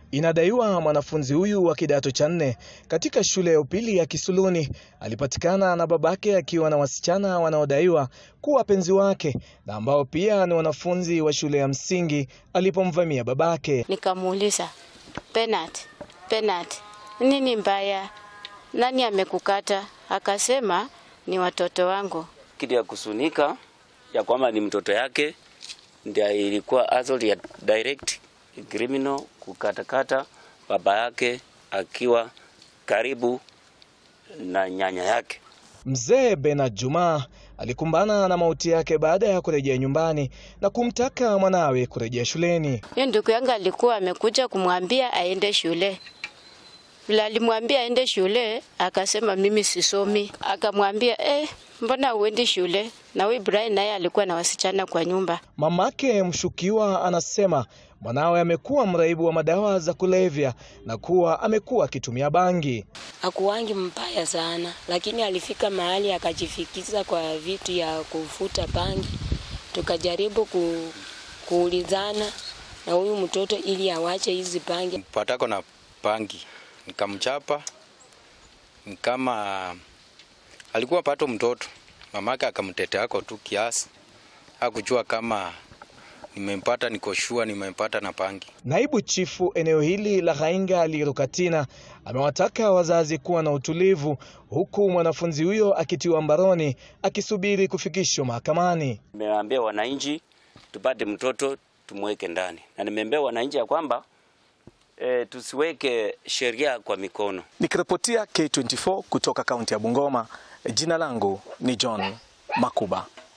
Inadaiwa mwanafunzi huyu wa kidato cha nne katika shule ya upili ya Kisuluni alipatikana na babake akiwa na wasichana wanaodaiwa kuwa wapenzi wake na ambao pia ni wanafunzi wa shule ya msingi alipomvamia babake. Nikamuuliza, Penat, Penat, nini mbaya? Nani amekukata? Akasema ni watoto wangu. kitu ya kusunika ya kwamba ni mtoto yake ndio ilikuwa assault ya direct criminal kukatakata baba yake akiwa karibu na nyanya yake. Mzee Bernard Juma alikumbana na mauti yake baada ya kurejea nyumbani na kumtaka mwanawe kurejea shuleni. Hiyo ndugu yangu alikuwa amekuja kumwambia aende shule. Vile alimwambia aende shule, akasema mimi sisomi. Akamwambia eh, mbona uendi shule? Na huyu Brian naye alikuwa na wasichana kwa nyumba. Mamake mshukiwa anasema mwanawe amekuwa mraibu wa madawa za kulevya na kuwa amekuwa akitumia bangi. Hakuwangi mbaya sana, lakini alifika mahali akajifikiza kwa vitu ya kufuta bangi. Tukajaribu ku, kuulizana na huyu mtoto ili awache hizi bangi. patako na pangi nikamchapa kama alikuwa pato mtoto mamake akamteteako tu kiasi hakujua kama nimempata niko shua nimempata na pangi Naibu chifu eneo hili la Ghainga Lirukatina amewataka wazazi kuwa na utulivu huku mwanafunzi huyo akitiwa mbaroni akisubiri kufikishwa mahakamani. Nimeambia wananchi tupate mtoto tumweke ndani, na nimeambia wananchi ya kwamba e, tusiweke sheria kwa mikono. Nikiripotia K24 kutoka kaunti ya Bungoma, jina langu ni John Makuba.